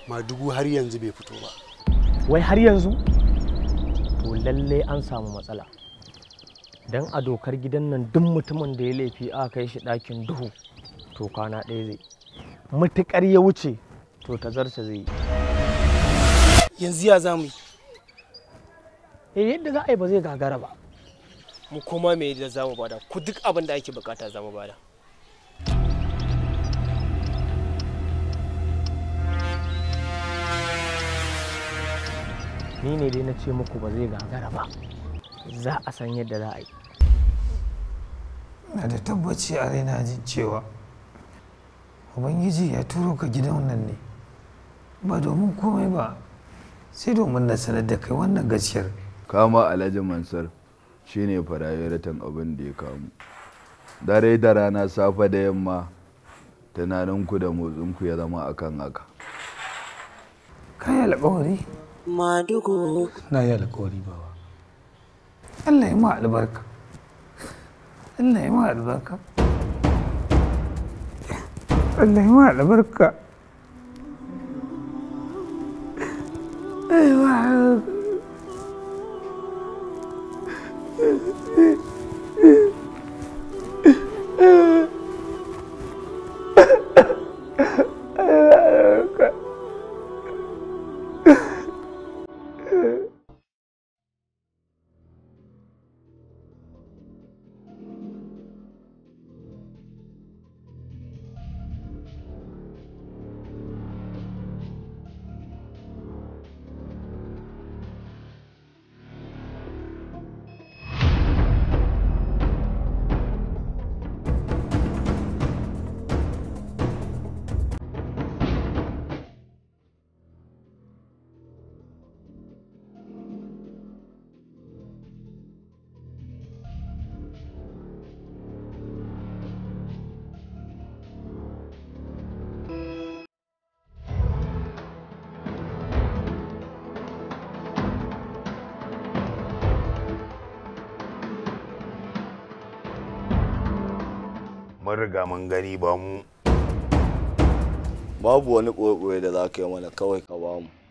madugu har yanzu bai fito ba wai har yanzu to lalle an samu matsala don a dokar gidan nan duk mutumin da ya laifi aka kai shi ɗakin duhu to kwana ɗaya zai matuƙar ya wuce to tazarsa zai yi yanzu ya zamu yi eh yadda za a yi ba zai gagara ba mu koma me da zamu bada ku duk abin da ake bukata zamu bada ni ne dai na ce muku ba zai gagara ba za a san yadda za a yi na da tabbaci a raina jin cewa ubangiji ya turo ka gidan nan ne ba domin komai ba sai domin na sanar da kai wannan gaskiyar kama alhaji mansur shine farayaratan abin da ya kamu dare da rana safe da yamma tunaninku da motsinku ya zama akan haka kayi alkawari Madugu. na yi alkawari bawa Allah ya ma albarka Allah ya ma albarka Allah ya ma albarka mun riga mun gani ba mu babu wani ɓoye da za ka yi mana kawai ka bamu